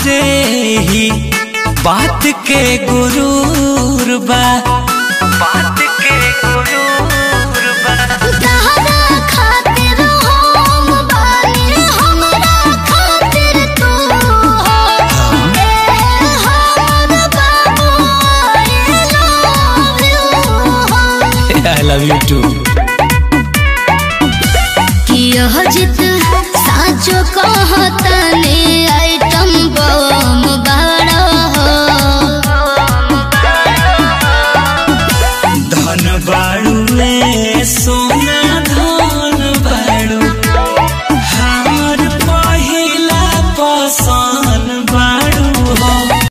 तोहरे ही बात के गुरूर बा बात के गुरूर बा तहरा खातिर हम बानी हमरा खातिर तू हो ए हमर बाबू आई लव यू हो आई लव यू टू कि यह जित साँचो कहतने आइटम बम बाड़